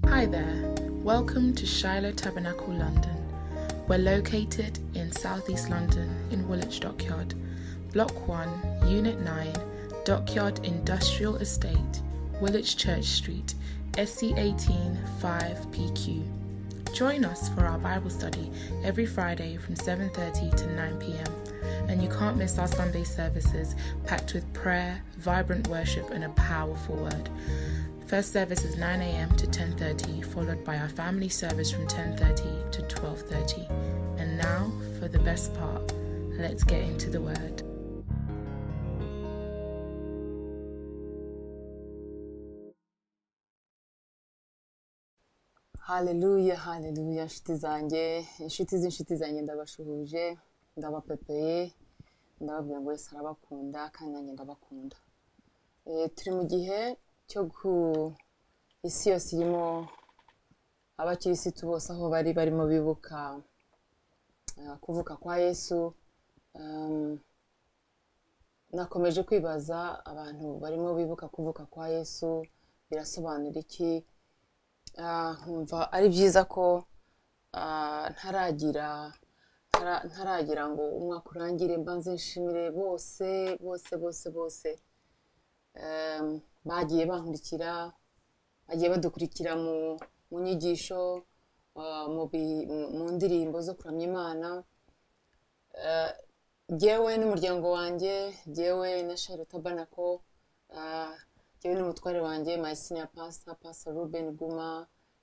Hi there. Welcome to Shiloh Tabernacle London. We're located in Southeast London in Woolwich Dockyard, Block 1, Unit 9, Dockyard Industrial Estate, Woolwich Church Street, SC18 5PQ. Join us for our Bible study every Friday from 7:30 to 9 p.m. And you can't miss our Sunday services packed with prayer, vibrant worship and a powerful word. First service is 9 a.m. to 10:30, followed by our family service from 10:30 to 12:30. And now for the best part. Let's get into the word. haleluya haleluya inshuti zanjye inshuti z'inshuti zanjye ndabashuhuje ndabapepeye ndababwira ngo wese arabakunda kandi nanjye ndabakunda Eh, turi mu gihe cyo ku isi yose irimo abakirisitu bose aho bari barimo bibuka eh, kuvuka kwa yesu Ehm, nakomeje kwibaza abantu barimo bibuka kuvuka kwa yesu birasobanura iki Ah, nkumva ari byiza ko ah, ntaragira ntara- ntaragira ngo umwaka urangire mbanze nshimire bose bose bose bose Em, bagiye bankurikira bagiye badukurikira mu mu nyigisho ah, mu bi- mu- mu ndirimbo zo kuramya imana Eh, jyewe n'umuryango wanjye jyewe na shari tabanako jyewe n'umutware wanjye mayisina pasa pasa ruben guma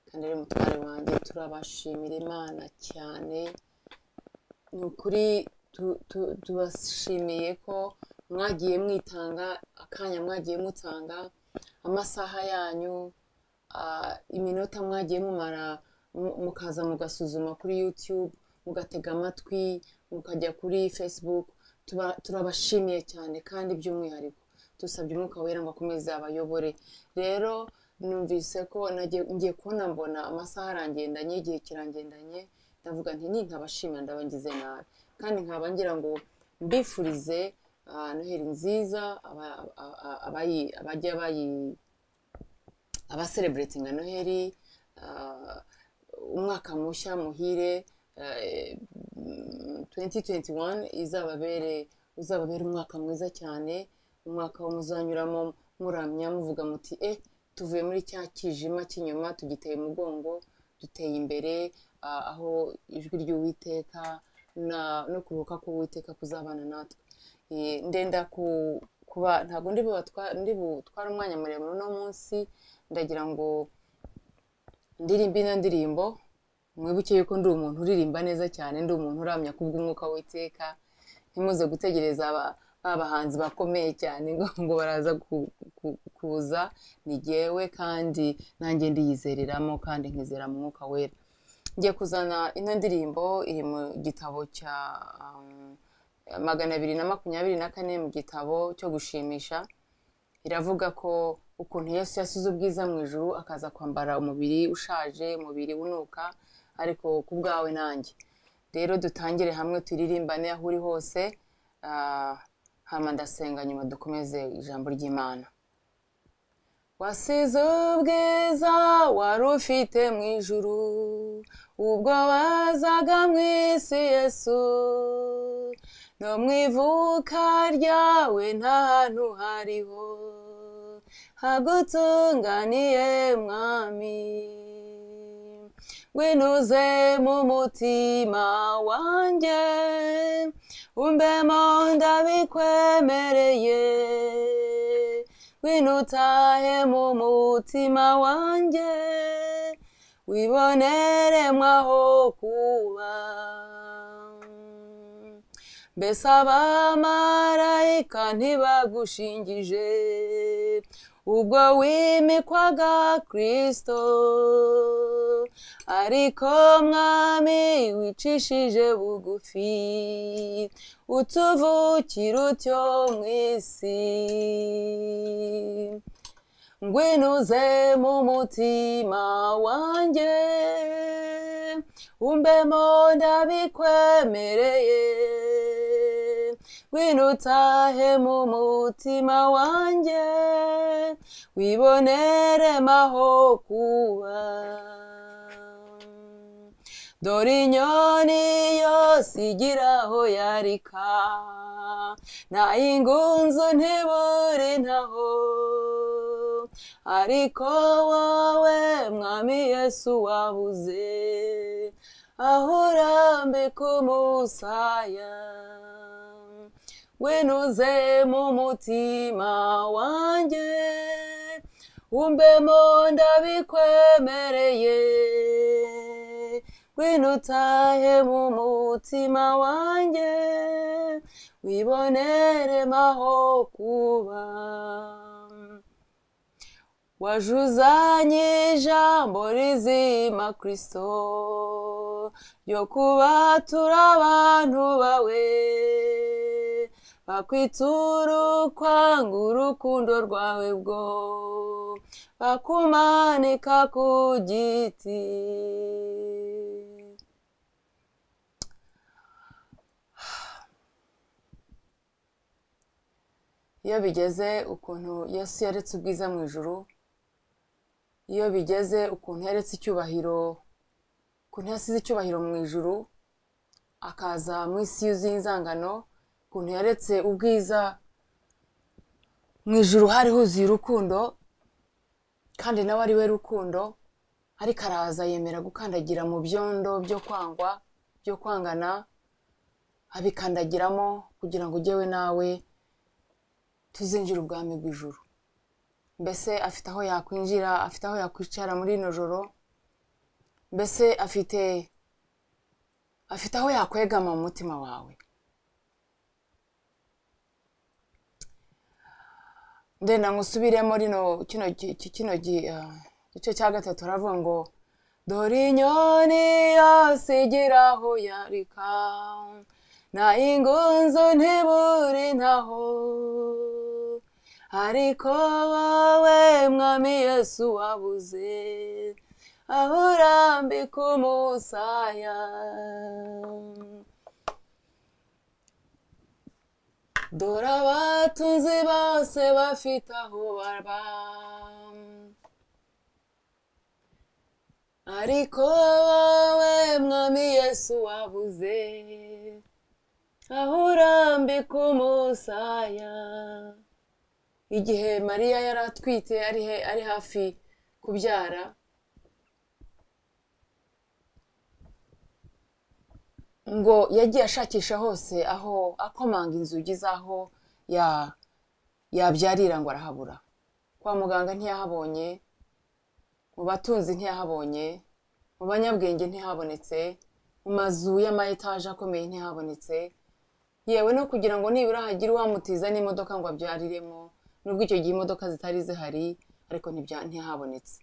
kandi ari umutware wanjye turabashimira imana cyane ni ukuri tu- tu- tubashimiye ko mwagiye mwitanga akanya mwagiye mutanga amasaha yanyu ah, iminota mwagiye mumara mu- mukaza mugasuzuma kuri youtube mugatega amatwi mukajya kuri facebook Tuba- turabashimiye cyane kandi by'umwihariko dusabye umwuka wera ngo akomeze abayobore rero numvise ko nagiye- ngiye kubona mbona amasaha arangendanye igihe kirangendanye ndavuga nti ni nkabashimira ndabangize nabi kandi nkaba ngira ngo mbifurize ah, noheri nziza aba- a- a- abayi- abajya bayi abaseleburetinga noheli ah, umwaka mushya muhire eh, mm, 2021 izababere uzababere umwaka mwiza cyane umwaka wo muzanyuramo muramya muvuga muti eh tuvuye muri cya kijima cy'inyuma tugiteye umugongo duteye imbere ah, aho ijwi ry'uwiteka na- no kuruhuka k'uwiteka kuzabana natwe Eh, ndenda ku- kuba ntabwo ndi bubatwa- ndi butwara umwanya muremure uno munsi ndagira ngo ndirimbe ino ndirimbo mwibuke yuko ndi umuntu uririmba neza cyane ndi umuntu uramya kubw'umwuka w'iteka ntimuze gutegereza aba abahanzi bakomeye cyane ngo ngo baraza ku- ku- kuza ni jyewe kandi nanjye ndiyizereramo kandi nkizera mu mwuka wera ngiye kuzana ino ndirimbo iri mu gitabo cya um, magana abiri na makumyabiri na kane mu gitabo cyo gushimisha iravuga ko ukuntu yesu yasize ubwiza mu ijuru akaza kwambara umubiri ushaje umubiri unuka ariko ku bwawe nanjye rero dutangire hamwe turirimbane aho uri hose ah, hama ndasenga nyuma dukomeze ijambo ry'imana wasize ubwiza wari ufite mu ijuru ubwo wazaga mu isi yesu no mu ivuka ryawe nta hantu hariho hagutunganiye mwami winuze mu mutima wanjye umbemo ndabikwemereye winutahe mu mutima wanjye wibonere mwaho kuba mbese abamarayika ntibagushingije ubwo wimikwaga kristo ariko mwami wicishije bugufi utuvukira utyo mu isi ngwinuze mu mutima wanjye umbemo ndabikwemereye ngwino utahe mu mutima wanjye wibonere maho kuba dore inyoni yose igira aho yarika nayingunzu ntibure ntaho ariko wowe mwami yesu wabuze aho urambika umusaya wenuze mu mutima wanjye umbemo ndabikwemereye ngwino utahe mu mutima wanjye wibonere maho kuba wajuzanye ijambo rizima kirisito ryo kuba turi abantu bawe bakwitura ukwanga urukundo rwawe bwo bakumanika ku giti iyo bigeze ukuntu yesu yaretse ubwiza mu ijuru iyo bigeze ukuntu yaretse icyubahiro ukuntu yasize icyubahiro mu ijuru akaza mu isi yuzuye inzangano ukuntu yaretse ubwiza mu ijuru hari huzuye urukundo kandi nawe ari we rukundo ariko araza yemera gukandagira mu byondo byo kwangwa byo kwangana abikandagiramo kugira ngo ujyewe nawe tuzinjire ubwami bw'ijuru mbese afite aho yakwinjira afite aho yakwicara muri ino joro mbese afite afite aho yakwegama mu mutima wawe ndenda ngusubiremo rino kino kino gice cya gatatu aravuga ngo dore inyoni yose igira aho yarika nta ingunzu ntibure ntaho ariko wowe mwami yesu wabuze aho urambika umusaya dore abatunzi bose bafite aho baba ariko wowe mwami yesu wabuze aho urambika umusaya igihe mariya yari atwite ari hafi kubyara ngo yagiye ashakisha hose aho akomanga inzugi z'aho yabyarira ngo arahabura kwa muganga ntiyahabonye mu batunzi ntiyahabonye mu banyabwenge ntihabonetse mu mazu y'amayetaje akomeye ntihabonetse yewe no kugira ngo nibura hagire uwamutiza n'imodoka ngo abyariremo nubwo icyo gihe imodoka zitari zihari ariko ntihabonetse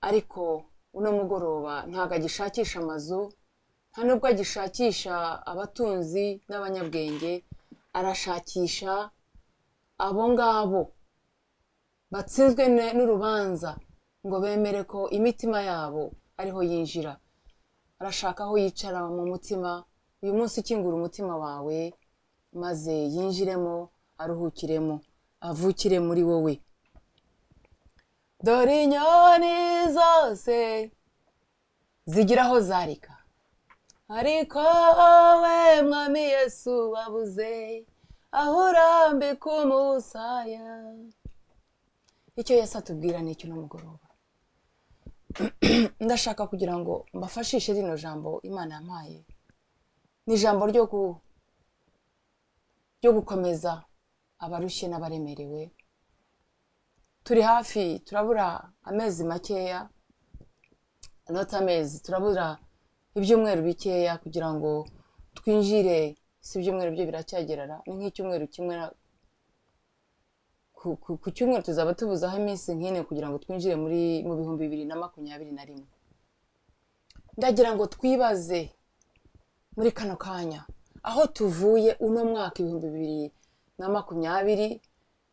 ariko uno mugoroba ntabwo agishakisha amazu nta nubwo agishakisha abatunzi n'abanyabwenge arashakisha abo ngabo batsinzwe n'urubanza ngo bemere ko imitima yabo ariho yinjira arashaka aho yicara mu mutima uyu munsi ukingura umutima wawe maze yinjiremo aruhukiremo avukire muri wowe dore inyoni zose zigira aho zarika ariko wowe mwami yesu wabuze aho urambika umusaya icyo yesi atubwira ni icyo mugoroba ndashaka kugira ngo mbafashishe rino jambo imana yampaye ni ijambo ryo gukomeza abarushye n'abaremerewe turi hafi turabura amezi makeya anota amezi turabura ibyumweru bikeya kugira ngo twinjire si ibyumweru byo biracyagerara ni nk'icyumweru kimwe ku cyumweru tuzaba tubuzaho iminsi nk'ine kugira ngo twinjire muri mu bihumbi bibiri na makumyabiri na rimwe ndagira ngo twibaze muri kano kanya aho tuvuye uno mwaka ibihumbi bibiri na makumyabiri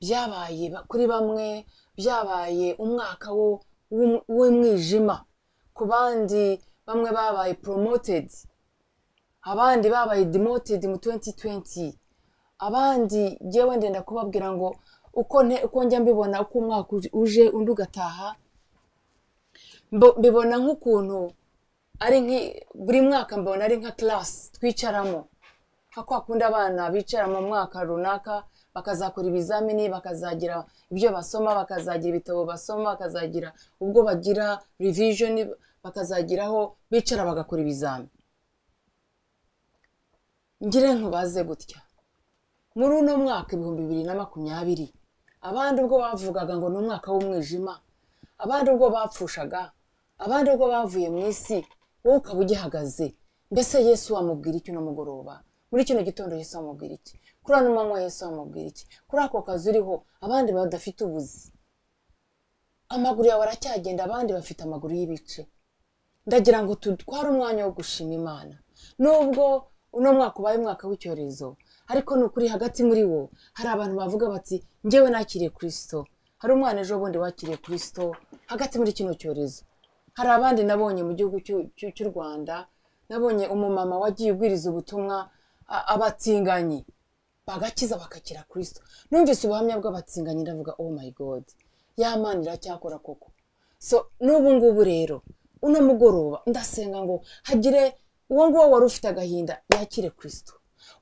byabaye kuri bamwe byabaye umwaka w'umwijima ku bandi bamwe babaye poromotedi abandi babaye demoted mu 2020 abandi yewe ndenda kubabwira ngo uko nte- uko njya mbibona uko umwaka uj- uje undi ugataha mbo- mbibona nk'ukuntu ari nki buri mwaka mbona ari nka class twicaramo nka kwa kundi abana bicara mu mwaka runaka bakazakora ibizamini bakazagira ibyo basoma bakazagira ibitabo basoma bakazagira ubwo bagira revision bakazagiraho bicara bagakora ibizami ngire ntubaze gutya muri uno mwaka ibihumbi bibiri na makumyabiri abandi ubwo bavugaga ngo ni umwaka w'umwijima abandi ubwo bapfushaga abandi ubwo bavuye mu isi wowe ukaba ugihagaze mbese yesu wamubwira iki uno mugoroba muri kino gitondo yesu wamubwira iki kuri ano manywa yesu wamubwira iki kuri ako kazi uriho abandi badafite ubuzi amaguru yawe aracyagenda abandi bafite amaguru y'ibice ndagira ngo tutware umwanya wo gushima imana nubwo uno mwaka ubaye umwaka w'icyorezo ariko ni ukuri hagati muri wo hari abantu bavuga bati ngewe nakiriye kirisito hari umwana ejo bundi wakiriye kirisito hagati muri kino cyorezo hari abandi nabonye mu gihugu cy'u- cy'u- cy'u rwanda nabonye umumama wagiye ubwiriza ubutumwa a- abatinganyi bagakiza bagakira kirisito numvise ubuhamya bw'abatinganyi ndavuga oh my god ya mana iracyakora koko so n'ubu ngubu rero uno mugoroba ndasenga ngo hagire uwo nguwo wari ufite agahinda yakire kirisito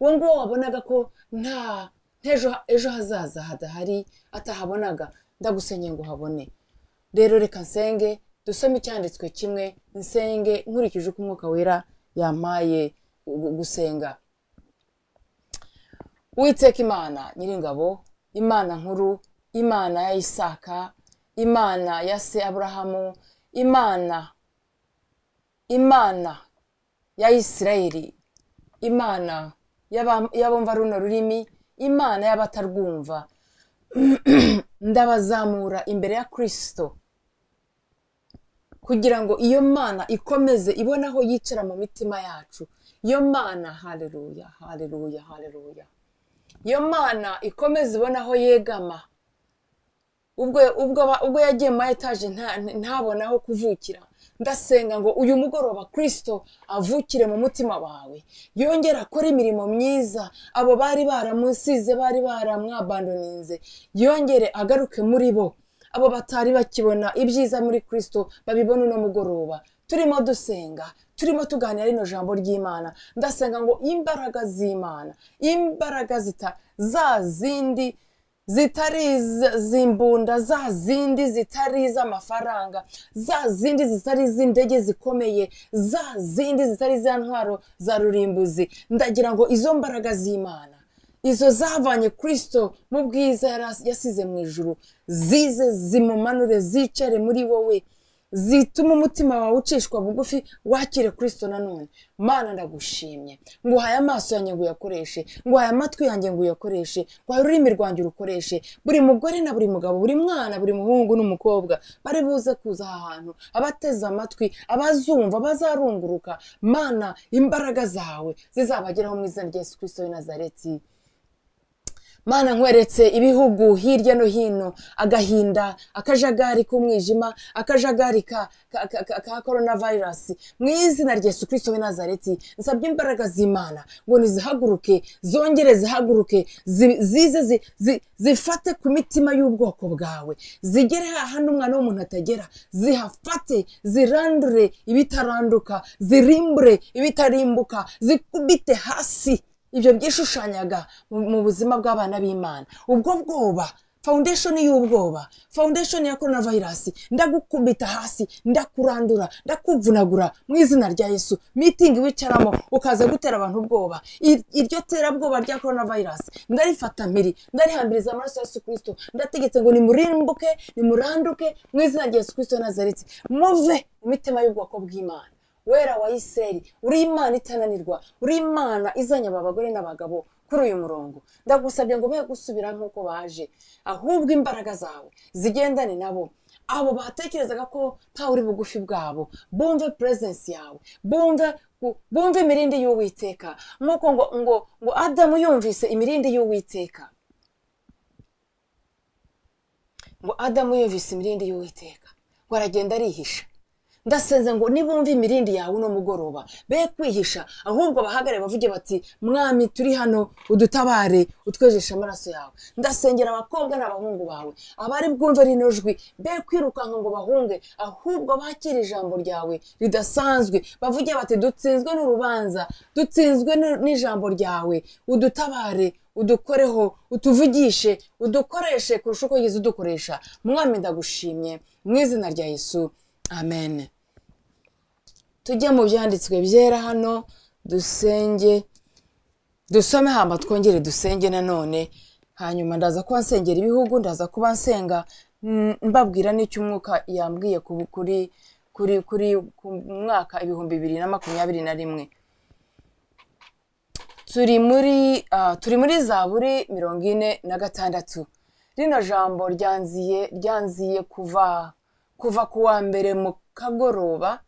uwo nguwo wabonaga ko nta ntejo ejo hazaza hadahari atahabonaga ndagusenye ngo habone rero reka nsenge dusome icyanditswe kimwe nsenge nkurikije uko umwuka wera yampaye gu- gusenga Uwiteka imana nyiringabo imana nkuru imana ya isaka imana ya se aburahamu imana imana ya isirayeli imana y'aba- y'abumva runo rurimi imana y'abatarwumva ndabazamura imbere ya kirisito kugira ngo iyo mana ikomeze ibone aho yicara mu mitima yacu iyo mana haleluya haleluya haleluya iyo mana ikomeze ibone aho yegama ubwo ubwo aba- ubwo yagiye muri etaje nta- ntabone aho kuvukira ndasenga ngo uyu mugoroba kirisito avukire mu mutima wawe yongere akore imirimo myiza abo bari baramusize bari baramwabandoninze yongere agaruke muri bo abo batari bakibona ibyiza muri kirisito babibona uno mugoroba turimo dusenga turimo tuganira rino jambo ry'imana ndasenga ngo imbaraga z'imana imbaraga zita za zindi zitari iz- zimbunda za zindi zitari iz'amafaranga za zindi zitari iz'indege zikomeye za zindi zitari iza ntwaro za rurimbuzi ndagira ngo izo mbaraga z'imana izo zavanye kirisito mu bwiza yari as- yasize mu ijuru zize zimumanure zicare muri wowe zituma umutima wawe ucishwa bugufi wakire kirisito nanone mana ndagushimye nguhaye amaso yanjye ngo uyakoreshe nguhaye amatwi yanjye ngo uyakoreshe nguhaye ururimi rwanjye urukoreshe buri mugore na buri mugabo buri mwana buri muhungu n'umukobwa bari buze kuza aha hantu abateze amatwi abazumva abazarunguruka mana imbaraga zawe zizabageraho mu izina rya yesu kirisito w'i nazareti mana nkweretse ibihugu hirya no hino agahinda akajagari k'umwijima akajagari ka, ka, ka, ka, ka korona vayirasi mu izina rya yesu kirisito w'i nazareti nsabye imbaraga z'imana ngo nizihaguruke zongere zihaguruke zi- zize zi- zi- zifate ku mitima y'ubwoko bwawe zigere hahandi umwana w'umuntu atagera zihafate zirandure ibitaranduka zirimbure ibitarimbuka zikubite hasi ibyo byishushanyaga mu mu buzima bw'abana b'imana ubwo bwoba foundation y'ubwoba foundation ya corona virus ndagukubita hasi ndakurandura ndakuvunagura mu izina rya yesu meeting wicaramo ukaza gutera abantu ubwoba Ir- iryo terabwoba rya corona virus ndarifata mpiri ndarihambiriza amaraso ya yesu kirisito ndategetse ngo nimurimbuke nimuranduke mu izina rya yesu kirisito nazaretse muve mu mitima y'ubwoko bw'imana wera wa isirayeli uri imana itananirwa uri imana izanyaba abagore n'abagabo kuri uyu murongo ndagusabye ngo be gusubira nk'uko baje ahubwo imbaraga zawe zigendane nabo abo batekerezaga ko ntawe uri bugufi bwabo bumve purezensi yawe bumve bumve imirindi y'uwiteka nk'uko ngo ngo ngo adamu yumvise imirindi y'uwiteka ngo adamu yumvise imirindi y'uwiteka ngo aragenda arihisha ndasenze ngo nibumve imirindi yawe uno mugoroba be kwihisha ahubwo bahagarare bavuge bati mwami turi hano udutabare utwejeshe amaraso yawe ndasengera abakobwa n'abahungu bawe abari bwumve rino jwi be kwirukanka ngo bahunge ahubwo bakire ijambo ryawe ridasanzwe bavuge bati dutsinzwe n'urubanza dutsinzwe n'u- n'ijambo ryawe udutabare udukoreho utuvugishe udukoreshe kurusha uko wigeze udukoresha mwami ndagushimye mu izina rya yesu amen tujye mu byanditswe byera hano dusenge dusome hamba twongere dusenge nanone hanyuma ndaza kuba nsengera ibihugu ndaza kuba nsenga mm, mbabwira n'icyo umwuka yambwiye ku- kuri kuri kuri ku mwaka ibihumbi bibiri na makumyabiri na rimwe turi muri ah, turi muri zaburi mirongo ine na gatandatu rino jambo ryanziye ryanziye kuva kuva ku wa mbere mu kagoroba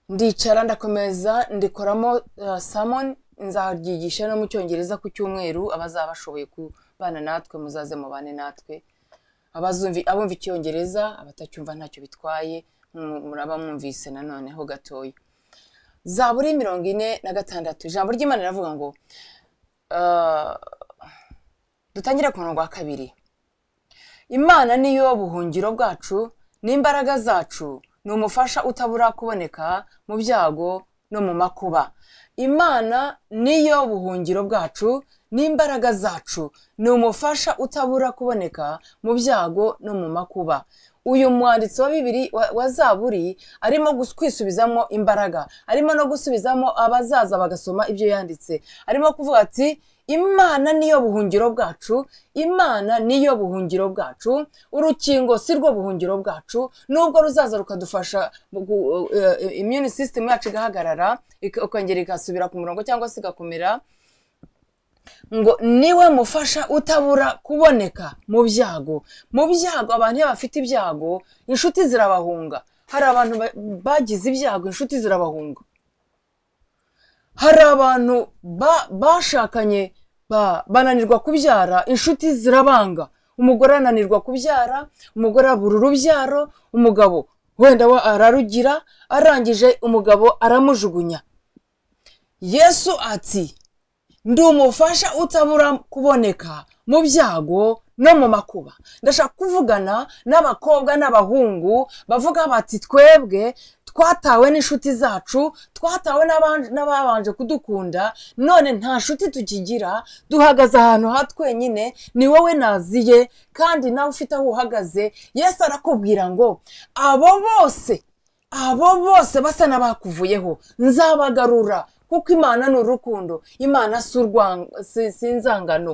ndicara ndakomeza ndikoramo uh, samoni nzaryigisha no mu cyongereza ku cyumweru abazaba bashoboye kubana natwe muzaze mubane natwe abazumvi abumva icyongereza abatacyumva ntacyo bitwaye mu- muraba mwumvise nanone ho gatoya zaburi mirongo ine na gatandatu ijambo ry'imana riravuga ngo uh, dutangire ku murongo wa kabiri imana niyo buhungiro bwacu n'imbaraga zacu ni umufasha utabura kuboneka mu byago no mu makuba imana niyo buhungiro bwacu n'imbaraga zacu ni umufasha utabura kuboneka mu byago no mu makuba uyu mwanditsi wa bibiri wa, wa zaburi arimo gus- kwisubizamo imbaraga arimo no gusubizamo abazaza bagasoma ibyo yanditse arimo kuvuga ati imana niyo buhungiro bwacu imana niyo buhungiro bwacu urukingo si rwo buhungiro bwacu nubwo ruzaza rukadufasha mu gu- eh, eh, immune system yacu igahagarara ika- ikongera igasubira ku murongo cyangwa se igakomera ngo niwe mufasha utabura kuboneka mu byago mu byago abantu iyo bafite ibyago inshuti zirabahunga hari abantu ba- bagize ibyago inshuti zirabahunga hari abantu ba- bashakanye ba- bananirwa kubyara inshuti zirabanga umugore ananirwa kubyara umugore abura urubyaro umugabo wenda we ararugira arangije umugabo aramujugunya yesu ati ndi umufasha utabura kuboneka mu byago no mu makuba ndashaka kuvugana n'abakobwa n'abahungu bavuga bati twebwe twatawe n'inshuti zacu twatawe n'aban- n'ababanje kudukunda none nta nshuti tukigira duhagaze ahantu ha twenyine ni wowe naziye kandi nawe ufite aho uhagaze yesu arakubwira ngo abo bose abo bose basa n'abakuvuyeho nzabagarura kuko imana ni urukundo imana si urwang- si si inzangano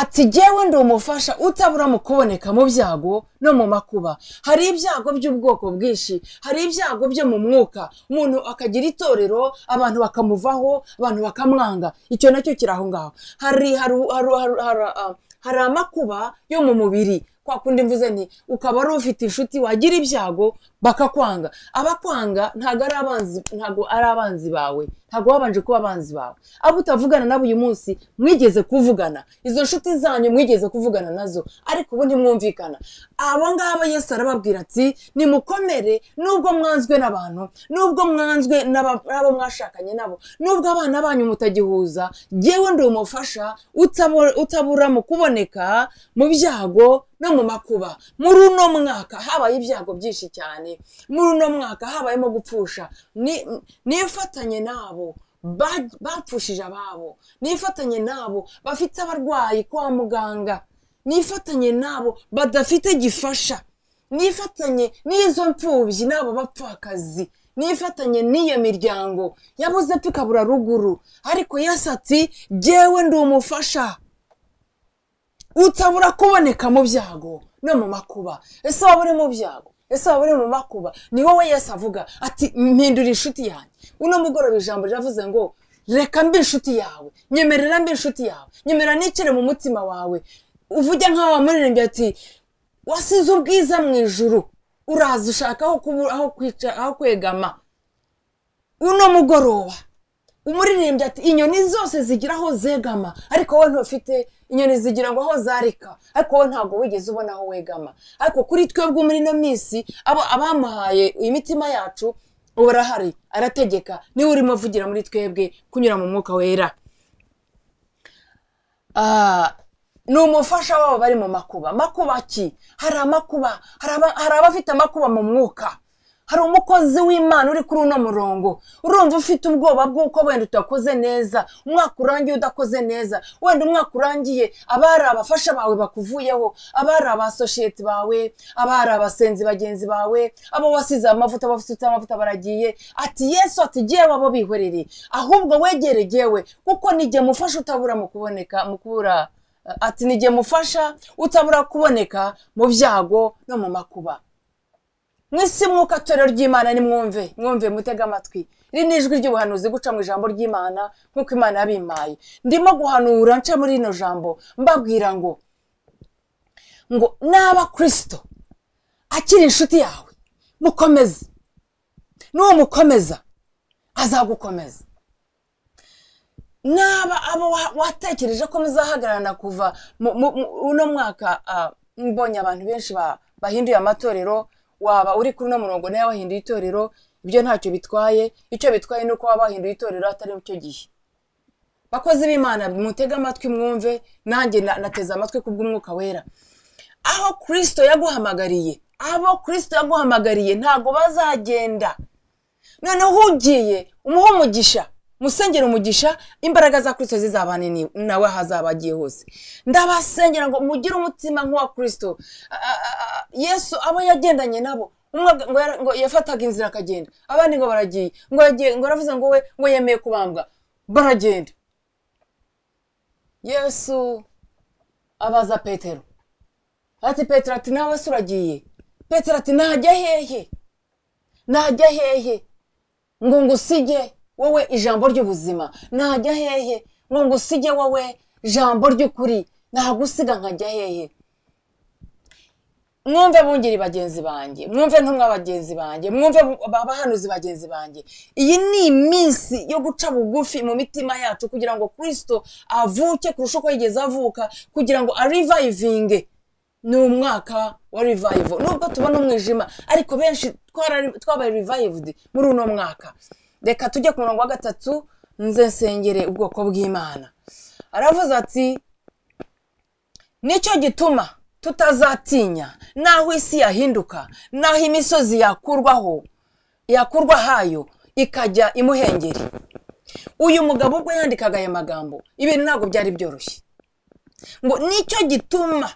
ati jyewe ndi umufasha utabura mu kuboneka mu byago no mu makuba hari ibyago by'ubwoko bwinshi hari ibyago byo mu mwuka umuntu akagira itorero abantu bakamuvaho abantu bakamwanga icyo nacyo kiri aho ngaho hari hari hari hari- hari- ah, hari amakuba yo mu mubiri kwa kundi mvuze nti ukaba ari ufite inshuti wagira ibyago bakakwanga abakwanga ntabwo ari abanzi ntabwo ari abanzi bawe ntabwo babanje kuba abanzi bawe abo utavugana nabo uyu munsi mwigeze kuvugana izo nshuti zanyu mwigeze kuvugana nazo ariko ubu ntimwumvikana abo ngabo yesu arababwira ati nimukomere nubwo mwanzwe n'abantu nubwo mwanzwe n'aba- n'abo mwashakanye nabo nubwo abana banyu mutagihuza jyewe ndi umufasha utabura utabura mu kuboneka mu byago no mu makuba muri uno mwaka habaye ibyago byinshi cyane muri uno mwaka habayemo gupfusha Ni- nifatanye nabo ba- bapfushije ababo nifatanye nabo bafite abarwayi kwa muganga nifatanye nabo badafite gifasha nifatanye n'izo mfubyi n'abo bapfakazi nifatanye n'iyo miryango yabuze pfa ikabura ruguru ariko yesu ati jyewe ndi umufasha utabura kuboneka mu byago no mu makuba ese waba uri mu byago ese waba uri mu makuba ni wowe yesu avuga ati mpindura inshuti yanjye uno mugoroba ijambo riravuze ngo reka mbe inshuti yawe nyemerera mbe inshuti yawe nyemera nicire mu mutima wawe uvuge nk'aho wamuririmbye ati wasize ubwiza mu ijuru uraza ushaka aho kubu- aho kwica aho kwegama uno mugoroba umuririmbyi ati inyoni zose zigira aho zegama ariko wowe ntufite inyoni zigira ngo aho zarika ariko wowe ntabwo wigeze ubona aho wegama ariko kuri twebwe muri ino minsi abo abamuhaye iyi mitima yacu ubu arahari arategeka niwe urimo avugira muri twebwe kunyura mu mwuka wera Ah, ni umufasha wabo bari mu makuba makuba ki hari amakuba hari aba- hari abafite amakuba mu mwuka hari umukozi w'imana uri kuri uno murongo urumva ufite ubwoba bw'uko wenda utakoze neza umwaka urangiye udakoze neza wenda umwaka urangiye abari abafasha bawe bakuvuyeho abari aba sosiyete bawe abari abasenzi bagenzi bawe abo wasize amavuta bafite amavuta baragiye ati yesu ati jyewe abo bihorere ahubwo wegere jyewe kuko nijye mufasha utabura mu kuboneka mu kubura ati nijye mufasha utabura kuboneka mu byago no mu makuba mwisi mwuka torero ry'imana nimwumve mwumve mutege amatwi iri ni ijwi ry'ubuhanuzi guca mu ijambo ry'imana nk'uko imana yabimpaye ndimo guhanura nca muri rino jambo mbabwira ngo ngo naba kirisito akiri inshuti yawe mukomeze n'uwo mukomeza azagukomeza naba abo wa- watekereje ko muzahagararana kuva mu- mu- mu- uno mwaka ah, mbonye abantu benshi ba- bahinduye amatorero waba uri kuri uno murongo nawe wahinduye itorero ibyo ntacyo bitwaye icyo bitwaye ni uko waba wahinduye itorero atari mu cyo gihe bakozi b'imana mutege amatwi mwumve nanjye na- nateze amatwi kubw'umwuka wera aho kirisito yaguhamagariye abo kirisito yaguhamagariye ntabwo bazagenda noneho ugiye umuhe umugisha musengere umugisha imbaraga za kirisito zizabane ni- nawe aho azaba agiye hose ndabasengera ngo mugire umutima nk'uwa kirisito A- a- a- yesu abo yagendanye nabo umwe ag- ngo yara- ngo yafataga inzira akagenda abandi ngo baragiye ngo yagiye ngo yaravuze ngo we ngo yemeye kubambwa baragenda yesu abaza petero ati petero ati nawe se uragiye petero ati najya hehe najya hehe ngo ngusige wowe ijambo ry'ubuzima najya hehe ngo ngusige wowe ijambo ry'ukuri nagusiga nkajya hehe mwumve bungeri bagenzi banjye mwumve ntumwa bagenzi banjye mwumve bu- ba- abahanuzi bagenzi banjye iyi ni iminsi yo guca bugufi mu mitima yacu kugira ngo kirisito avuke kurusha uko yigeze avuka kugira ngo arivayivinge ni umwaka wa revival nubwo tubona umwijima ariko benshi twara- twabaye revived muri uno mwaka reka tujye ku murongo wa gatatu nze nsengere ubwoko bw'imana aravuze ati nicyo gituma tutazatinya n'aho isi yahinduka n'aho imisozi yakurwaho yakurwa hayo ikajya imuhengeri uyu mugabo ubwo yandikaga aya magambo ibintu ntabwo byari byoroshye ngo nicyo gituma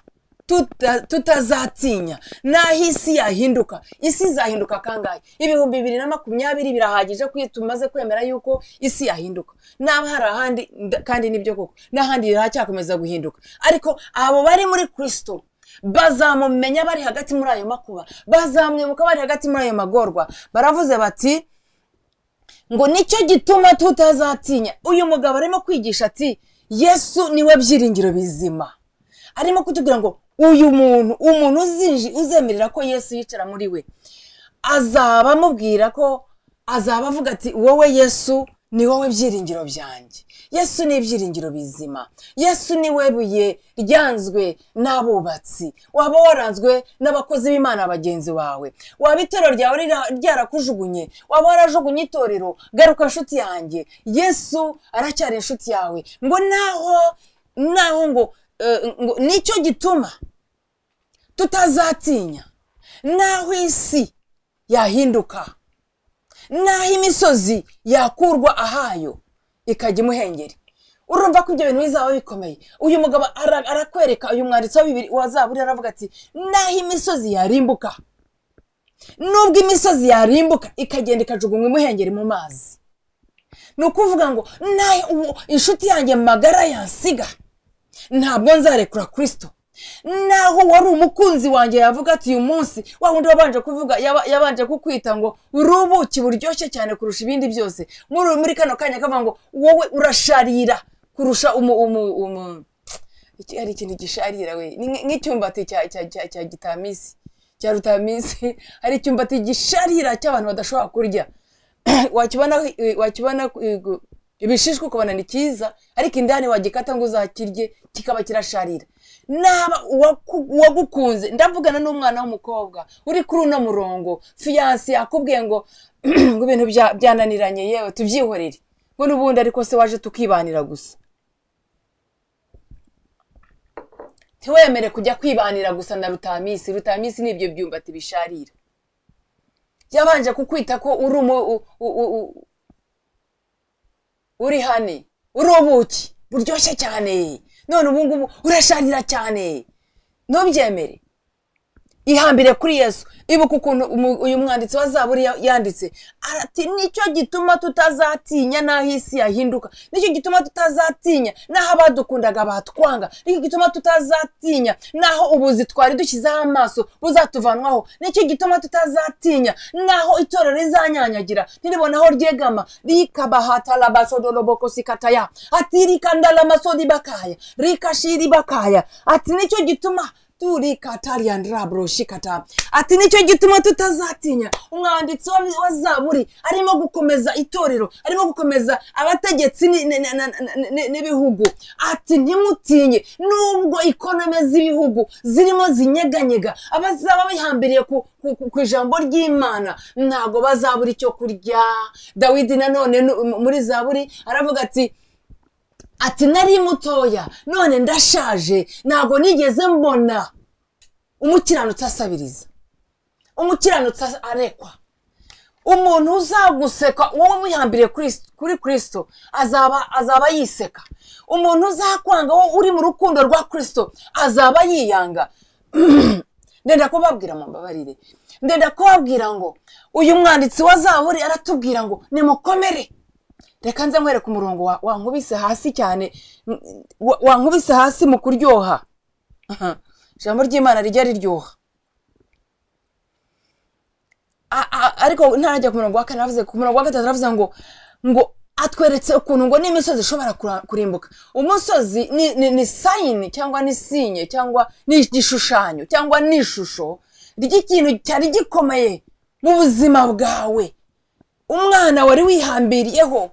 tuta- tutazatinya n'aho isi yahinduka isi izahinduka kangahe ibihumbi bibiri na makumyabiri birahagije ko iyo tumaze kwemera yuko isi yahinduka naba hari ahandi nda- kandi nibyo koko n'ahandi haracyakomeza guhinduka ariko abo bari muri kirisito bazamumenya bari hagati muri ayo makuba bazamwibuka bari hagati muri ayo magorwa baravuze bati ngo nicyo gituma tutazatinya uyu mugabo arimo kwigisha ati yesu niwe byiringiro bizima arimo kutubwira ngo uyu muntu umuntu uzinji uzemerera ko yesu yicara muri we azaba amubwira ko azaba avuga ati wowe yesu ni wowe byiringiro byanjye yesu ni ibyiringiro bizima yesu ni we buye ryanzwe n'abubatsi waba waranzwe n'abakozi b'imana bagenzi bawe waba itorero ryawe rira- ryarakujugunye waba warajugunye itorero garuka nshuti yanjye yesu aracyari inshuti yawe ngo naho naho ngo eh, ngo nicyo gituma tutazatinya naho isi yahinduka naho imisozi yakurwa ahayo ikajya imuhengeri urumva ko ibyo bintu bizaba bikomeye uyu mugabo ara- arakwereka uyu mwanditsi wa Bibiri- wa zaburi aravuga ati naho imisozi yarimbuka nubwo imisozi yarimbuka ikagenda ikajugunywa imuhengeri mu mazi ni ukuvuga ngo nawe uwo inshuti yanjye magara yansiga ntabwo nzarekura kirisito naho wari umukunzi wanjye yavuga ati uyu munsi wa wundi wabanje kuvuga yaba- yabanje kukwita ngo uri ubuki buryoshye cyane kurusha ibindi byose muri muri kano kanya kavuga ngo wowe urasharira kurusha umu umu umu iki ari ikintu gisharira we ni nk- nk'icyumbati cya cya cya cya gitamisi cya rutamisi hari icyumbati gisharira cy'abantu badashobora kurya wakibona wakibona eh, gu- ibishishwa ukabona ni cyiza ariko indani wagikata ngo uzakirye kikaba kirasharira naba uwaku- uwagukunze ndavugana n'umwana w'umukobwa uri kuri uno murongo fiyanse yakubwiye ngo ngo ibintu bya- byananiranye yewe tubyihorere ngo n'ubundi ariko se waje tukibanira gusa ntiwemere kujya kwibanira gusa na rutamisi rutamisi ni ibyo byumbati bisharira yabanje kukwita ko uri umu- u- u- u- u- uri hane uri ubuki buryoshye cyane none ubu ngubu urasharira cyane ntubyemere ihambire kuri yesu ibuka ukuntu umu- uyu mwanditsi wa zaburi ya- yanditse arati nicyo gituma tutazatinya n'aho isi yahinduka nicyo gituma tutazatinya n'aho abadukundaga batwanga nicyo gituma tutazatinya n'aho ubuzi twari dushyizeho amaso buzatuvanwaho nicyo gituma tutazatinya n'aho itorero rizanyanyagira ntiribona aho ryegama rikabahatarabasodorobokosikataya ati rikandaramasodi bakaya rikashiri bakaya ati nicyo gituma turikatariyandrabroshikata ati nicyo gituma tutazatinya umwanditsi wa, wa zaburi arimo gukomeza itorero arimo gukomeza abategetsi ni- ni- ni- ni- ni- n'ibihugu ati ntimutinye nubwo ikonome z'ibihugu zirimo zinyeganyega abazaba bihambiriye ku, ku, ku, ku ijambo ry'imana ntabwo bazabura icyo kurya dawidi nanone nu- muri zaburi aravuga ati ati nari mutoya none ndashaje ntabwo nigeze mbona umukiranutsi asabiriza umukiranutsi arekwa umuntu uzaguseka wowe wihambiriye Kris- kuri kirisito azaba azaba yiseka umuntu uzakwanga wowe uri mu rukundo rwa kirisito azaba yiyanga ndenda kubabwira mumbabarire ndenda kubabwira ngo uyu mwanditsi wa zaburi aratubwira ngo nimukomere reka nze nkwereke umurongo wa- wankubise hasi cyane mm, wa- wankubise hasi mu kuryoha Aha. ijambo ry'imana rijya riryoha A- a- ariko ntarajya ku murongo wa kane aravuze ku murongo wa gatatu aravuze ngo ngo atweretse ukuntu ngo n'imisozi ishobora kura- kurimbuka umusozi ni- ni- ni sayini cyangwa ni sinye cyangwa ni igishushanyo cyangwa ni ishusho ry'ikintu cyari gikomeye mu buzima bwawe umwana wari wihambiriyeho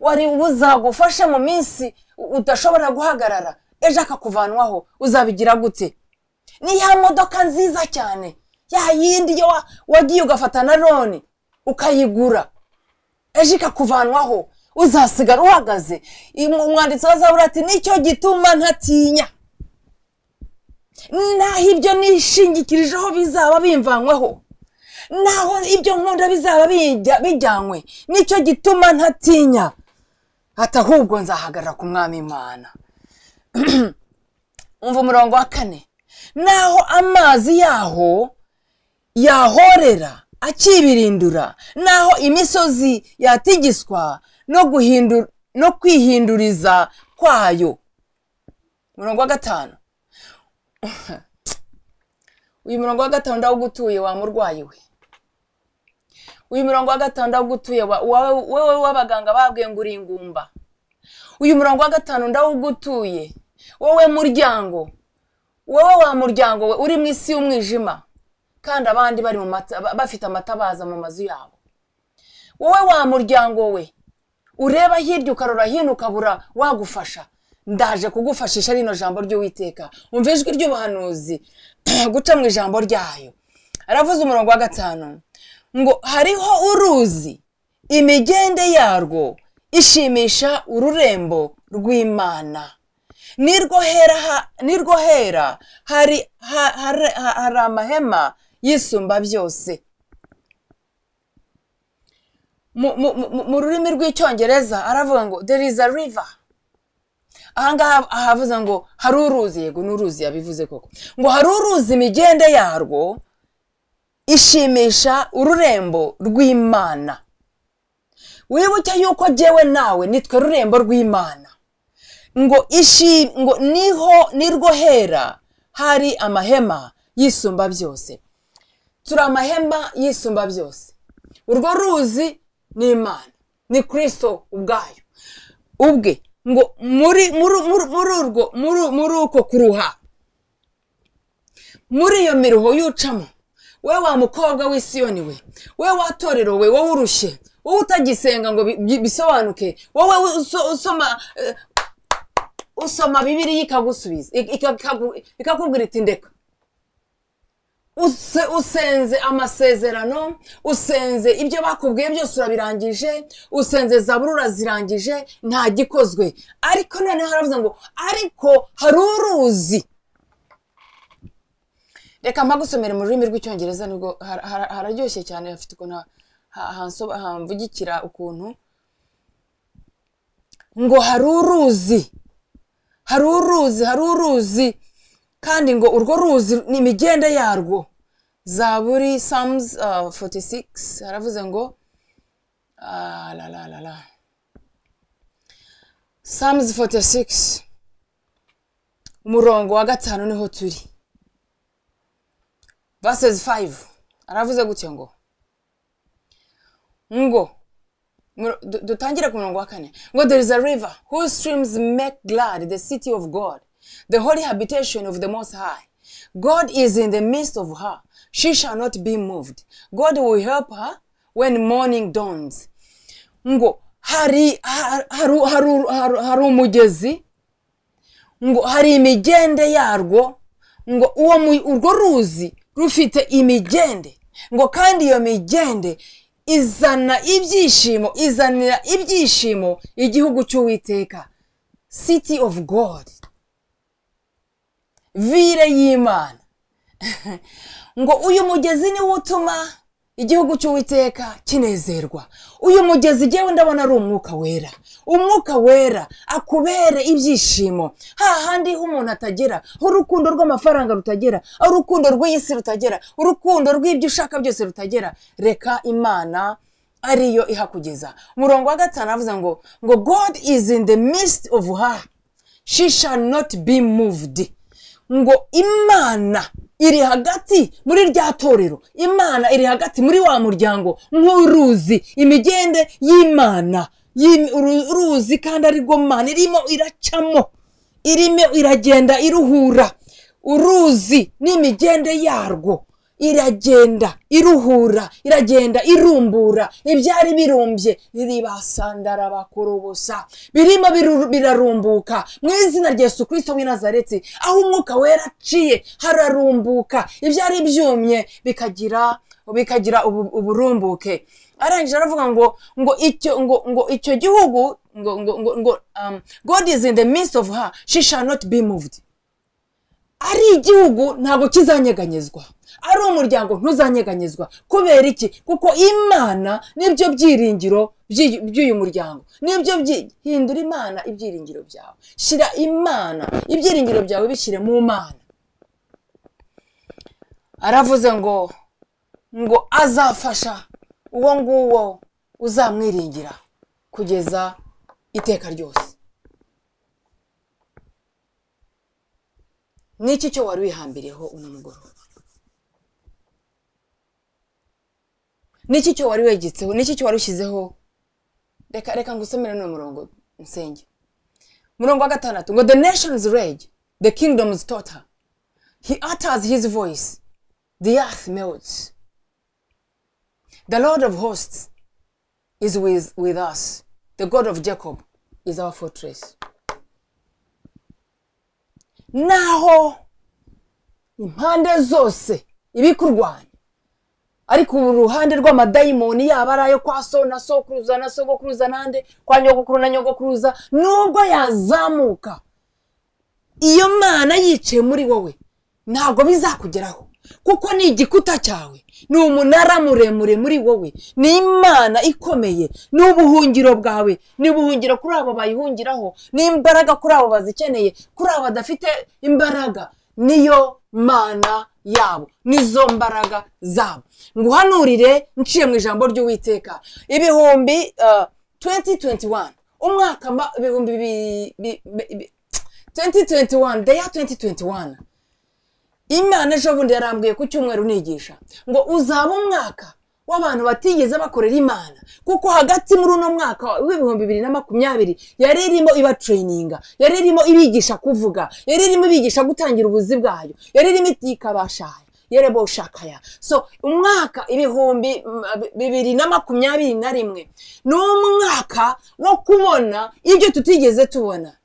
wari buzagufasha mu minsi udashobora guhagarara ejo akakuvanwaho uzabigira gute ni ya modoka nziza cyane ya yindi yo wa- wagiye ugafata na loni ukayigura ejo ikakuvanwaho uzasigara uhagaze Im- umwanditsi wa zaburi ati nicyo gituma ntatinya naho ibyo nishingikirijeho bizaba bimvanwaho naho ibyo nkunda bizaba bijya- bijyanywe nicyo gituma ntatinya ati ahubwo nzahagarara ku mwami imana umva umurongo wa kane naho amazi yaho yahorera akibirindura naho imisozi yatigiswa no guhindu- no kwihinduriza kwayo umurongo wa gatanu uyu murongo wa gatanu ndawugutuye wa murwayi we uyu murongo wa gatanu ndawugutuye wa- wa- wowe w'abaganga babwiye ngo uri ingumba uyu murongo wa gatanu ndawugutuye wowe muryango wowe wa muryango we uri mu isi y'umwijima kandi abandi bari mu mata- ba- bafite amatabaza mu mazu yabo wowe wa muryango we ureba hirya ukarora hino ukabura wagufasha ndaje kugufashisha rino jambo ry'uwiteka umva ijwi ry'ubuhanuzi guca mu ijambo ryayo aravuze umurongo wa gatanu ngo hariho uruzi imigende yarwo ishimisha ururembo rw'imana nirwo hera ha- nirwo hera hari ha- hare- ha- hari amahema yisumba byose mu mu- mu- mu rurimi rw'icyongereza aravuga ngo there is a river ahangaha ahavuze ngo hari uruzi yego ni uruzi yabivuze koko ngo hari uruzi imigende yarwo ishimisha ururembo rw'imana wibuke yuko jyewe nawe nitwe rurembo rw'imana ngo ishi ngo niho nirwo hera hari amahema yisumba byose turi amahema yisumba byose urwo ruzi ni imana ni kirisito ubwayo ubwe ngo muri muri muri- muri urwo muri- muri uko kuruha muri iyo miruho y'ucamo we wa mukobwa w'isiyoni we we wa torero we wowe urushye wowe utagisenga ngo bi- bi- bisobanuke wowe uso- usoma eh, usoma bibiriya ikagusubiza ik- ikagu- ikakubwira iti ndeka Use- usenze amasezerano usenze ibyo bakubwiye byose urabirangije usenze zaburi urazirangije nta gikozwe ariko noneho haravuze ngo ariko hari uruzi reka mpagusomere mu rurimi rw'icyongereza nibwo har- har- hararyoshye cyane hafite ukuntu ha- ha- hansoba- hamvugikira ukuntu ngo hari uruzi hari uruzi hari uruzi kandi ngo urwo ruzi ni imigende yarwo zaburi samuzi foti sigisi haravuze ngo ah, la la la la samuzi foti sigisi umurongo wa gatanu niho turi vasesi fayivu aravuze gutya ngo ngo muro- du- dutangire ku murongo wa kane ngo there is a river whose streams make glad the city of god the holy habitation of the most high god is in the midst of her she shall not be moved god will help her when morning dawns ngo hari har- haru- haru- haru- hari umugezi ngo hari imigende yarwo ngo uwo mu- urwo ruzi rufite imigende ngo kandi iyo migende izana ibyishimo izanira ibyishimo igihugu cy'uwiteka city of god vire y'imana ngo uyu mugezi niwo utuma igihugu cy'uwiteka kinezerwa uyu mugezi ngewe ndabona ari umwuka wera umwuka wera akubere ibyishimo hahandi ho umuntu atagera ho urukundo rw'amafaranga rutagera aho urukundo rw'iyi si rutagera urukundo rw'ibyo ushaka byose rutagera reka imana ariyo ihakugeza umurongo wa gatanu aravuze ngo ngo god is in the midst of her she shall not be moved ngo imana iri hagati muri rya torero imana iri hagati muri wa muryango nk'uruzi imigende y'imana y'im- uru- uruzi kandi arirwo mana irimo iracamo irimo iragenda iruhura uruzi n'imigende yarwo iragenda iruhura iragenda irumbura ibyari birumbye riribasandara bakorobosa birimo biru- birarumbuka mu izina rya yesu kirisito w'i nazareti aho umwuka wera aciye hararumbuka ibyari byumye bikagira bikagira ubu- uburumbuke arangije aravuga ngo ngo icyo ngo ngo icyo gihugu ngo ngo ngo ngo um, god is in the midst of her she shall not be moved ari igihugu ntabwo kizanyeganyezwa ari umuryango ntuzanyeganyezwa kubera iki kuko imana nibyo byiringiro by'uyu by'uyu muryango nibyo byi- hindura imana ibyiringiro byawe shyira imana ibyiringiro byawe bishyire mu mana aravuze ngo ngo azafasha uwo nguwo uzamwiringira kugeza iteka ryose n'iki cyo wari wihambiriyeho uno mugoroba n'iki cyo wari wegetseho n'iki cyo wari ushyizeho reka reka ngusomere n'uwo murongo nsenge murongo wa gatandatu ngo the nations rage the kingdoms totter he utters his voice the earth melts the lord of hosts is with, with us the god of jacob is our fortress naho impande zose ibikurwanya ariko ubu ruhande rw'amadayimoni yaba ari ayo kwa so na sokuruza na sogokuruza n'ande kwa nyogokuru na nyogokuruza nubwo yazamuka iyo mana yicaye muri wowe ntabwo bizakugeraho kuko ni igikuta cyawe ni umunara muremure muri wowe ni imana ikomeye ni ubuhungiro bwawe ni ubuhungiro kuri abo bayihungiraho ni imbaraga kuri abo bazikeneye kuri abo badafite imbaraga niyo mana yabo nizo mbaraga zabo nguhanurire nciye mu ijambo ry'uwiteka ibihumbi uh, 2021 umwaka ma- ibihumbi bi- bi- bi- bi- 2021 the year 2021 imana ejo bundi yarambwiye ku cyumweru nigisha ngo uzaba umwaka w'abantu batigeze bakorera imana kuko hagati muri uno mwaka w'ibihumbi bibiri na makumyabiri yari irimo ibatrayininga yari irimo ibigisha kuvuga yari irimo ibigisha gutangira ubuzi bwayo yari irimo ikabashaha yerebo ushakaya so umwaka ibihumbi mm, bibiri na makumyabiri na rimwe ni umwaka wo kubona ibyo tutigeze tubona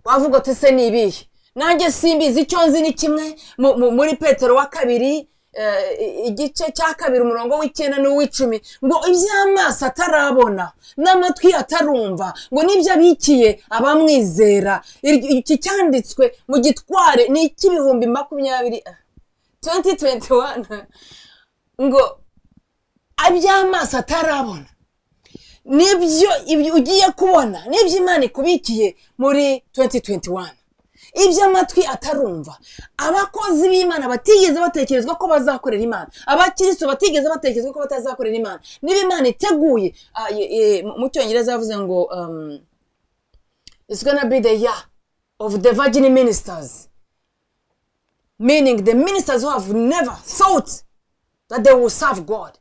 wavuga uti se ni ibihe nanjye simbizi icyo nzi ni kimwe mu- mu- muri petero wa kabiri eh, i- igice cya kabiri umurongo w'icyenda n'uw'icumi ngo iby'amaso atarabona n'amatwi atarumva ngo n'ibyo abikiye abamwizera Iryo- iki cyanditswe mu gitware ni icy'ibihumbi makumyabiri ah, 2021 ngo aby'amaso atarabona nibyo ibyo ugiye kubona nibyo imana ikubikiye muri 2021 ibyo amatwi atarumva abakozi b'imana batigeze batekerezwa ko bazakorera imana abakirisitu batigeze batekerezwa ko batazakorera imana niba imana iteguye ah, ye- ye- mu cyongereza yavuze ngo um, it's gonna be the year of the virgin ministers meaning the ministers who have never thought that they will serve god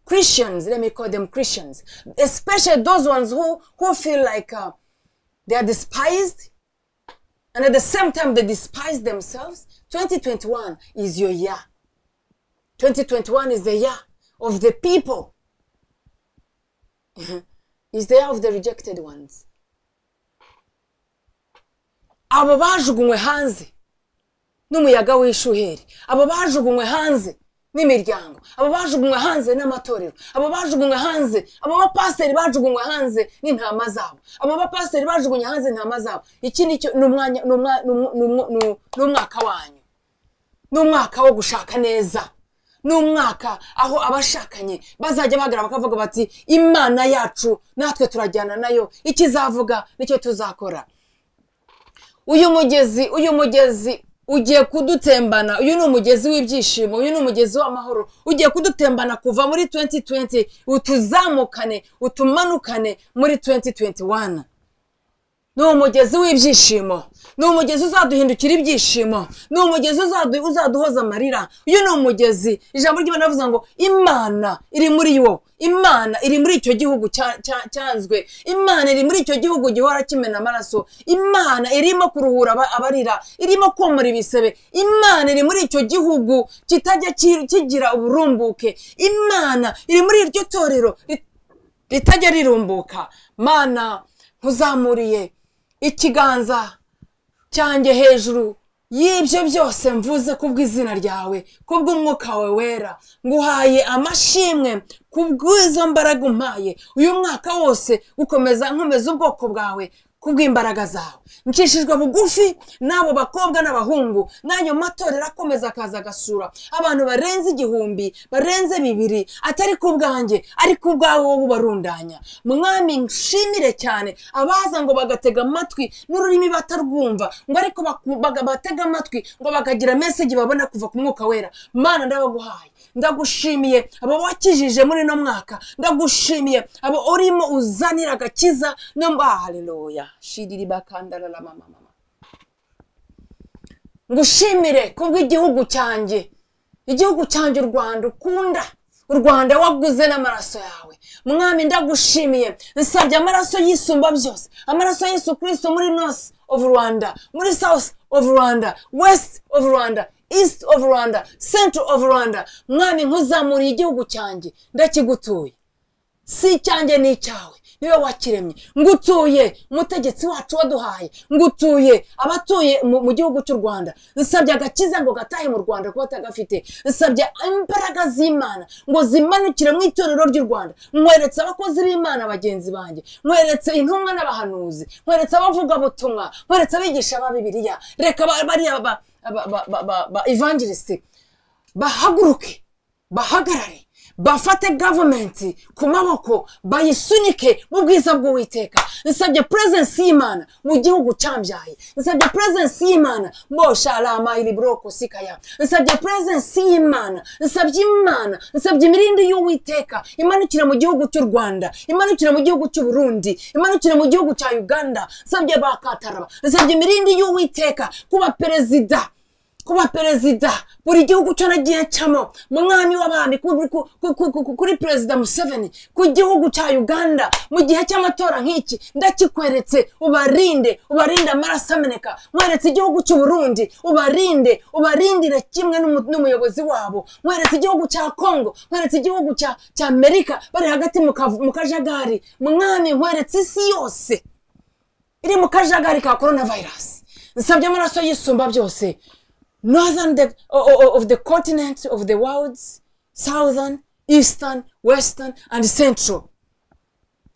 Christians, let me call them Christians, especially those ones who, who feel like uh, they are despised and at the same time they despise themselves. 2021 is your year. 2021 is the year of the people, it's the year of the rejected ones. Abo bajugunywe hanze n'umuyaga w'ishuheri abo bajugunywe hanze n'imiryango abo bajugunywe hanze n'amatorero abo bajugunywe hanze abo bapasiteri bajugunywe hanze n'intama zabo abo bapasiteri bajugunywe hanze n'intama zabo iki ni cyo ni umwanya ni umwa- ni umu- ni umu- ni u- ni umwaka wanyu ni umwaka wo gushaka neza ni umwaka aho abashakanye bazajya bahagarara bakavuga bati imana yacu natwe turajyana nayo ikizavuga nicyo tuzakora uyu mugezi uyu mugezi ugiye kudutembana uyu ni umugezi w'ibyishimo uyu ni umugezi w'amahoro ugiye kudutembana kuva muri 2020 utuzamukane utumanukane muri 2021 ni umugezi w'ibyishimo ni umugezi uzaduhindukira ibyishimo ni umugezi uzadu- uzaduhoza amarira uyu ni umugezi ijambo ry'imana rivuga ngo imana iri muri wo imana iri muri icyo gihugu cya- cya- cyanzwe imana iri muri icyo gihugu gihora kimena amaraso imana irimo kuruhura aba- abarira irimo komora ibisebe imana iri muri icyo gihugu kitajya ki- kigira uburumbuke imana iri muri iryo torero rit- ritajya rirumbuka mana nkuzamuriye ikiganza cyanjye hejuru y'ibyo byose mvuze kubw'izina ryawe kubw'umwuka wawe wera nguhaye amashimwe kubw'izo mbaraga umpaye uyu mwaka wose ukomeza nkomeza ubwoko bwawe kubw'imbaraga zawe nkishijwe bugufi n'abo bakobwa n'abahungu n'ayo matorero akomeza akaza agasura abantu barenze igihumbi barenze bibiri atari ku bwanjye ari ku bwawe wowe ubarundanya mwami nshimire cyane abaza ngo bagatega amatwi n'ururimi batarwumva ngo ariko baku- baga- batega amatwi ngo bakagira meseji babona kuva ku mwuka wera mana ndabaguhaye ndagushimiye abo wakijije muri uno mwaka ndagushimiye abo urimo uzanira agakiza no haleluya shiriri bakandara la mama mama ngushimire kubw'igihugu cyanjye igihugu cyanjye u rwanda ukunda u rwanda waguze n'amaraso yawe mwami ndagushimiye nsabye amaraso yisumba byose amaraso yesu kirisito muri north of rwanda muri south of rwanda west of rwanda east of rwanda central of rwanda mwami nkuzamuriye igihugu cyanjye ndakigutuye si icyanjye ni icyawe niwe wakiremye ngutuye umutegetsi wacu waduhaye ngutuye abatuye mu, mu gihugu cy'u rwanda nsabye agakiza ngo gatahe mu rwanda kuba atagafite nsabye imbaraga z'imana ngo zimanukire mu itorero ry'u rwanda nkweretse abakozi b'imana bagenzi banjye nkweretse intumwa n'abahanuzi nkweretse abavugabutumwa nkweretse abigisha ba bibiliya reka ba- bariya ba, ba, ba, ba, ba, ba evangelisite bahaguruke bahagarare bafate gavumenti ku maboko bayisunike mu bwiza bw'uwiteka nsabye purezensi y'imana mu gihugu cyambyaye nsabye purezensi y'imana mbosharama iri buroko sikaya nsabye purezensi y'imana nsabye imana nsabye imirindi y'uwiteka imanukira mu gihugu cy'u rwanda imanukira mu gihugu cy'u burundi imanukira mu gihugu cya uganda nsabye bakataraba nsabye imirindi y'uwiteka kuba perezida ku kuba perezida buri gihugu cyo nagiye cyamo mu mwami w'abandi ku- ku- ku- ku- ku- kuri perezida museveni ku gihugu cya uganda mu gihe cy'amatora nk'iki ndakikweretse ubarinde ubarinde amaraso ameneka mweretse igihugu cy'u Burundi ubarinde ubarindire kimwe n'umu- n'umuyobozi wabo mweretse igihugu cya kongo mweretse igihugu cya cya amerika bari hagati mu kavu- mu kajagari mwami mweretse isi yose iri mu kajagari ka korona vayirasi nsabye amaraso y'isumba byose northern the, o- o- o- of the continent of the world southern eastern western and central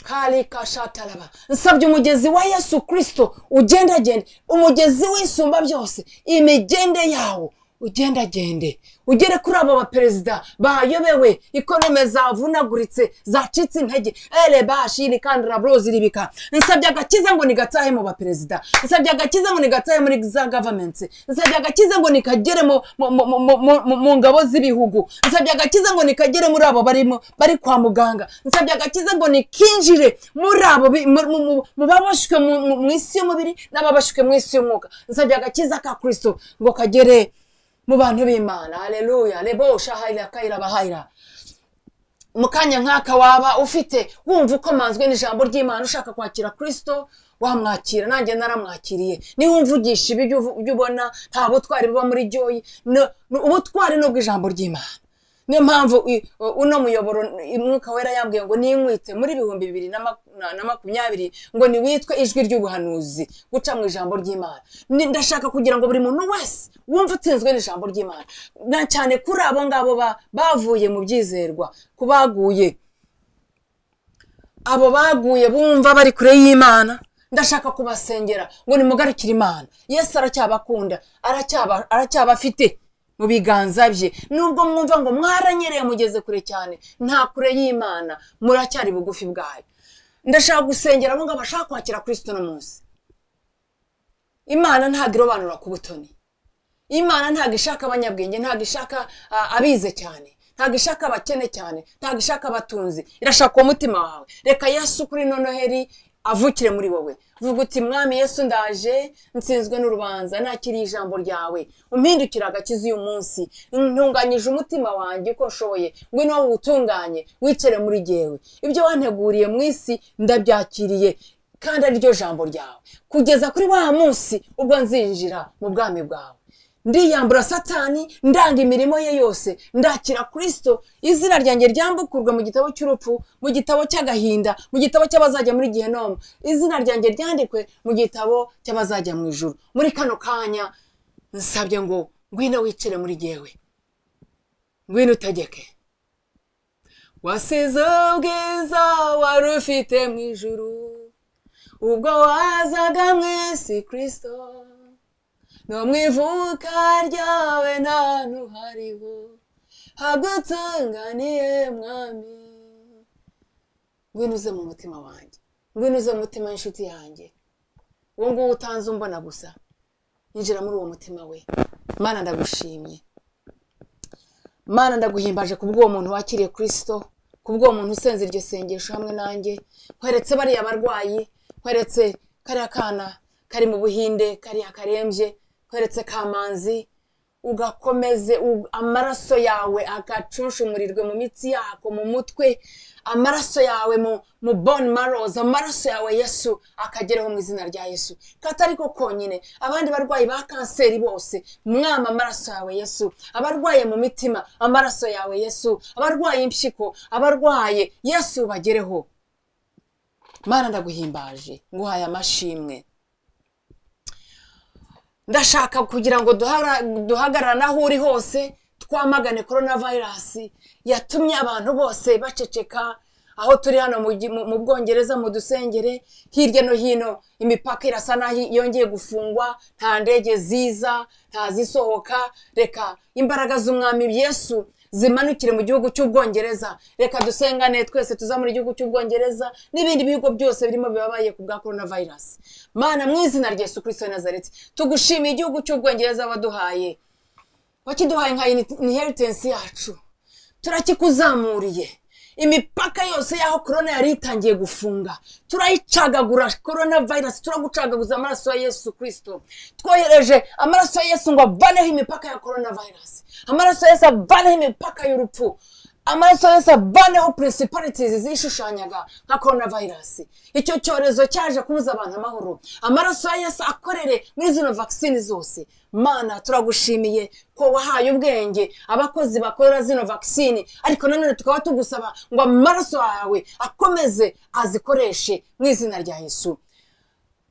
kari kashataraba nsabye umugezi wa yesu kirisito ugendagende umugezi w'isumba byose imigende yawo ugendagende ugere kuri abo baperezida bayobewe ikonome zavunaguritse zacitse intege ere bashiri kandi raburozi ribika nsabye agakiza ngo nigatahe mu baperezida nsabye agakiza ngo nigatahe muri za gavamenti nsabye agakiza ngo nikagere mu- mu- mu- mu- mu- mu- mu ngabo z'ibihugu nsabye agakiza ngo nikagere muri abo barimo bari kwa muganga nsabye agakiza ngo nikinjire muri abo bi- mu- mu- mu- mu baboshywe mu- mu mu isi y'umubiri n'ababoshywe mu isi y'umwuka nsabye agakiza ka kirisito ngo kagere mu bantu b'imana aleluya lebosha hayira kayira bahayira mu kanya nk'aka waba ufite wumva ukomanzwe n'ijambo ry'imana ushaka kwakira kirisito wamwakira nanjye naramwakiriye niba umvugisha ibi jya uvu- jya ubona nta butwari buba muri joyi No- no- ubutwari ni ubw'ijambo ry'imana niyo mpamvu i- uno muyoboro umwuka wera yambwiye ngo ninkwite muri ibihumbi bibiri na mak- na- na makumyabiri ngo niwitwe ijwi ry'ubuhanuzi guca mu ijambo ry'imana Ni- ndashaka kugira ngo buri muntu wese wumve utsinzwe n'ijambo ry'imana na cyane kuri abo ngabo ba- bavuye mu byizerwa ku baguye abo baguye bumva bari kure y'imana ndashaka kubasengera ngo nimugarukire imana yesu aracyabakunda aracyaba- aracyabafite mu biganza bye nubwo mwumva ngo mwaranyereye mugeze kure cyane nta kure y'imana muracyari bugufi bwayo ndashaka gusengera abo ngabo bashaka kwakira kirisito uno munsi imana ntabwo irobanura ku butoni imana ntabwo ishaka abanyabwenge ntabwo ishaka ah, abize cyane ntabwo ishaka abakene cyane ntabwo ishaka abatunzi irashaka umutima wawe reka yesu kuri ino noheri avukire muri wowe vuga uti mwami yesu ndaje nsinzwe n'urubanza nakiriye ijambo ryawe umpindukira agakiza uyu munsi ntunganyije umutima wanjye uko nshoboye ngwino wowe uwutunganye wicare muri jyewe ibyo wanteguriye mu isi ndabyakiriye kandi ariryo jambo ryawe kugeza kuri wa munsi ubwo nzinjira mu bwami bwawe ndiyambura satani ndanga imirimo ye yose ndakira kirisito izina ryanjye ryambukurwa mu gitabo cy'urupfu mu gitabo cy'agahinda mu gitabo cy'abazajya muri gihenomu izina ryanjye ryandikwe mu gitabo cy'abazajya mu ijuru muri kano kanya nsabye ngo ngwino wicire muri jyewe ngwino utegeke wasize ubwiza wari ufite mu ijuru ubwo wazaga mu isi kirisito no mu ivuka ryawe nta hantu hariho hagutunganiye mwami ngwino uze mu mutima wanjye ngwino uze mu mutima w'inshuti yanjye uwo nguwo utanze umbona gusa yinjira muri uwo mutima we mana ndagushimye mana ndaguhimbaje kubw'uwo muntu wakiriye kirisito kubw'uwo muntu usenze iryo sengesho hamwe nanjye nkweretse bariya barwayi nkweretse kariya kana kari mu buhinde kariya karembye nkweretse kamanzi ugakomeze u- amaraso yawe agacunshumurirwe mu mitsi yako mu mutwe amaraso yawe mu mu bone maroza amaraso yawe yesu akagereho mu izina rya yesu katari ko konyine abandi barwayi ba kanseri bose mwama amaraso yawe yesu abarwaye mu mitima amaraso yawe yesu abarwaye impyiko abarwaye yesu bagereho mana ndaguhimbaje nguhaye amashimwe ndashaka kugira ngo duhara- duhagarara n'aho uri hose twamagane korona vayirasi yatumye abantu bose baceceka aho turi hano mu gi- mu mu bwongereza mu dusengere hirya no hino imipaka irasa n'aho yongeye gufungwa nta ndege ziza nta zisohoka reka imbaraga z'umwami yesu zimanukire mu gihugu cy'ubwongereza reka dusengane twese tuza muri gihugu cy'ubwongereza n'ibindi bihugu byose birimo bibabaye ku bwa korona vayirasi mana mu izina rya yesu kirisito nazareti tugushimiye igihugu cy'ubwongereza waduhaye wakiduhaye nka inheritance yacu turakikuzamuriye imipaka yose y'aho korona yari itangiye gufunga turayicagagura korona vayirasi turagucagaguza amaraso ya yesu kirisito twohereje amaraso ya yesu ngo avaneho imipaka ya korona vayirasi amaraso ya yesu avaneho imipaka y'urupfu amaraso yose avaneho puresiparitis zishushanyaga nka korona vayirasi icyo cyorezo cyaje kubuza abantu amahoro amaraso ya yesu akorere muri zino vagisine zose mana turagushimiye ko wahaye ubwenge abakozi bakorera zino vagisine ariko nanone tukaba tugusaba ngo amaraso yawe akomeze azikoreshe mu izina rya yesu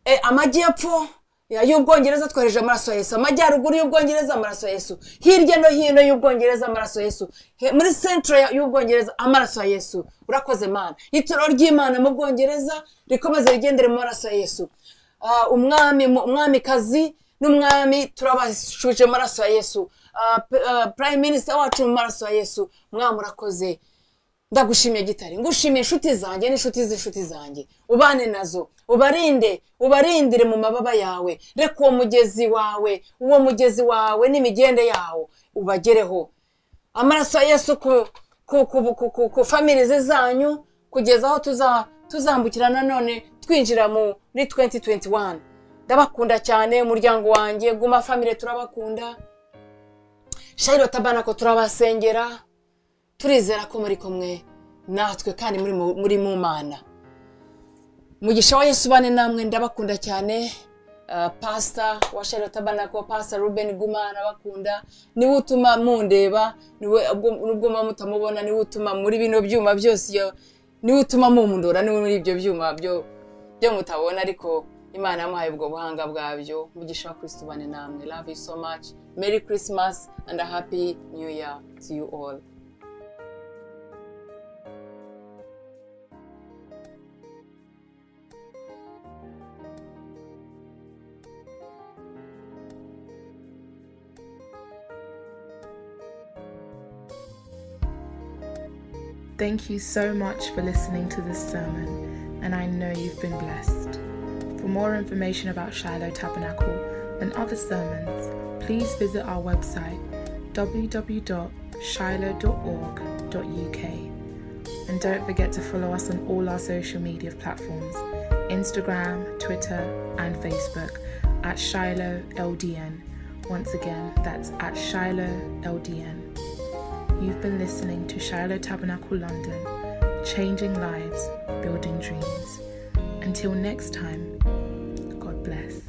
E, amajyepfo ya- y'ubwongereza twohereje amaraso ya yesu amajyaruguru y'ubwongereza amaraso ya yesu hirya no hino y'ubwongereza amaraso ya yesu He- muri centro ya- y'ubwongereza amaraso ya yesu urakoze mana itorero ry'imana mu bwongereza rikomeze rigendere mu maraso ya yesu Ah, umwami mu- umwamikazi n'umwami turabashuje amaraso ya yesu Ah, pe- ah, prime minister wacu mu maraso ya yesu mwami urakoze ndagushimiye gitare ngushimiye inshuti zanjye n'inshuti z'inshuti zanjye ubane nazo ubarinde ubarindire mu mababa yawe reka uwo mugezi wawe uwo mugezi wawe n'imigende yawo ubagereho amaraso ya yesu ku ku ku ku ku ku famirize zanyu kugeza aho tuza tuzambukira nanone twinjira muri 2021 ndabakunda cyane umuryango wanjye guma famire turabakunda shayiro tabanako turabasengera turizera ko muri kumwe natwe kandi muri mu- muri mu mana mugisha wa yesu bane namwe ndabakunda cyane Uh, pasita wa shayiro tabanako pasita ruben guma ndabakunda niwe utuma mundeba niwe ubwo- nubwo muba mutamubona niwe utuma muri bino byuma byose iyo niwe utuma mumundora niwe muri ibyo byuma byo byo mutabona ariko imana yamuhaye ubwo buhanga bwabyo mugisha wa kristo ubane namwe love you so much merry christmas and a happy new year to you all Thank you so much for listening to this sermon, and I know you've been blessed. For more information about Shiloh Tabernacle and other sermons, please visit our website www.shiloh.org.uk. And don't forget to follow us on all our social media platforms Instagram, Twitter, and Facebook at Shiloh LDN. Once again, that's at Shiloh LDN. You've been listening to Shiloh Tabernacle London, changing lives, building dreams. Until next time, God bless.